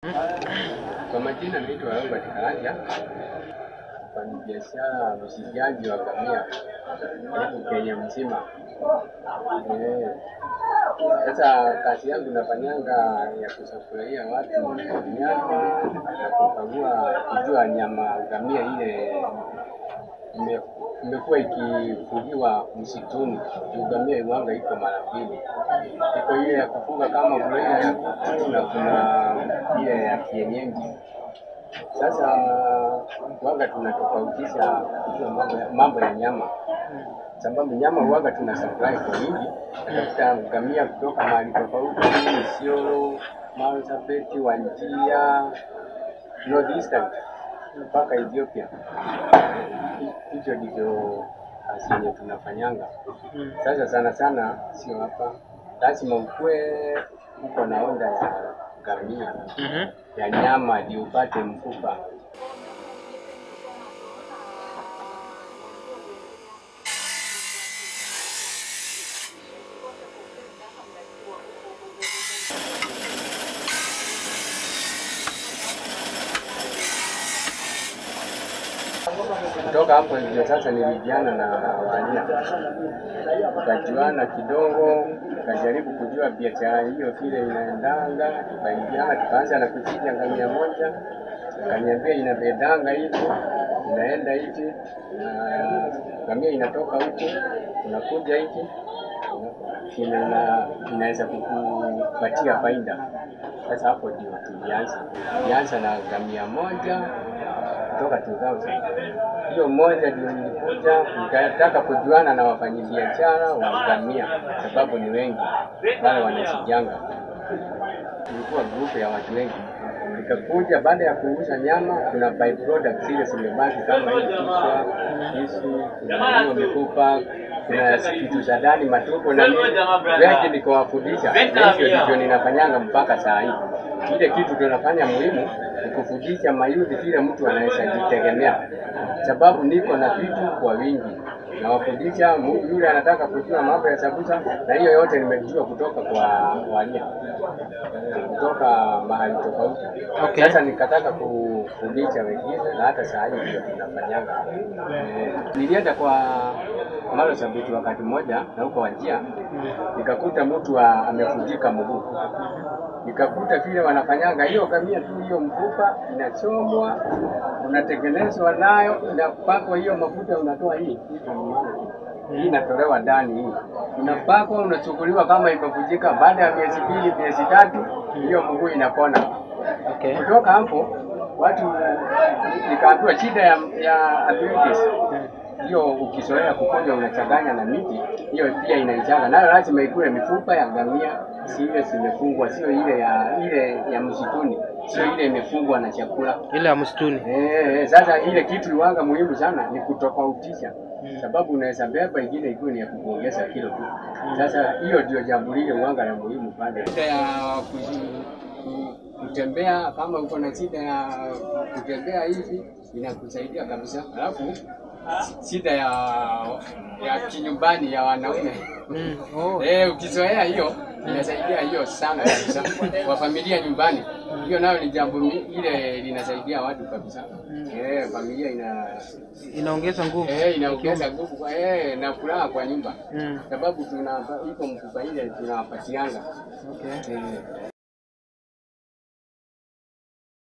Kwa majina naitwa Robert Karanja, mfanyabiashara mchinjaji wa ngamia karibu Kenya mzima. Eh, Sasa kazi yangu nafanyanga ya kusafurahia watu nyama na kukagua kujua nyama ngamia ile ime- imekuwa ikifugiwa msituni. Juu Ngamia iwanga iko mara mbili, iko ile ya kufuga kama broiler ya kuku na kuna ile ya kienyeji. Sasa waga tunatofautisha kujua mambo ya, mambo ya nyama, sababu nyama waga tuna supply kwa wingi, natafuta ngamia kutoka mahali tofauti, Isiolo, Marsabit, Wajir, North Eastern mpaka Ethiopia. Hicho ndicho kazi yenye tunafanyanga. Sasa sana sana sio hapa, lazima ukue uko na onda ya ngamia Mhm. ya nyama ndio upate mfupa. Kutoka hapo ndio sasa nilijiana na Wania, tukajuana kidogo, tukajaribu kujua biashara hiyo vile inaendanga, tukaingiana, tukaanza na kuchinja ngamia moja, akaniambia inabedanga hivi, inaenda hivi, na ngamia inatoka huku, unakuja hivi ina, ina, inaweza kukupatia faida. Sasa hapo ndio tulianza, tulianza na ngamia moja kutoka 2000 hiyo moja ndio nilikuja nikataka kujuana na wafanyabiashara wa ngamia, sababu ni wengi wale wanachinjanga. Tulikuwa grupu ya watu wengi, nikakuja baada ya kuuza nyama, kuna byproduct zile zimebaki kama hii kichwa, kisu, kuna hiyo mifupa, kuna kitu za ndani, matumbo na nini, wengi nikawafundisha, na hivyo ndivyo ninafanyanga mpaka saa hii. Ile kitu tunafanya muhimu ni kufundisha mayuthi vile mtu anaweza jitegemea, sababu niko na vitu kwa wingi nawafundisha mu- yule anataka kujua mambo ya sabusa, na hiyo yote nimejua kutoka kwa Walia, kutoka mahali tofauti. Okay. Sasa nikataka kufundisha wengine, na hata saa hii ndio tunafanyanga. Eh, nilienda kwa Maro Sabiti wakati mmoja na huko Wajia, nikakuta mtu wa- amevunjika mguu nikakuta vile wanafanyanga hiyo kamia tu, hiyo mfupa inachomwa, unatengenezwa nayo, inapakwa hiyo mafuta, unatoa hii hii inatolewa ndani, hii inapakwa, unachukuliwa kama imevunjika. Baada ya miezi mbili, miezi tatu, hiyo mguu inapona. Okay. Kutoka hapo watu nikaambiwa shida ya, ya arthritis hiyo ukizoea kukunywa unachanganya na miti, hiyo pia inaichanga nayo, lazima ikue mifupa ya ngamia, si ile zimefungwa, sio ile ya ile ya msituni, sio ile imefungwa na chakula. Ile ya msituni. Eh, eh, sasa ile kitu iwanga muhimu sana ni kutofautisha, sababu unaweza beba ingine ikiwa ni ya kukuongeza kilo tu. Sasa hiyo ndio jambo lile uwanga la muhimu pale. Shida ya kuji- ku- kutembea, kama uko na shida ya kutembea hivi inakusaidia kabisa. Alafu shida ya ya kinyumbani ya wanaume Mm. Oh. Eh, ukizoea hiyo inasaidia hiyo sana kabisa kwa familia nyumbani. Hiyo nayo ni jambo mi- ile linasaidia watu kabisa. Eh, familia ina Inaongeza nguvu. eh, inaongeza nguvu kwa eh, na furaha kwa nyumba, Mm. sababu tuna iko mfupa ile tunawapatianga Okay. eh,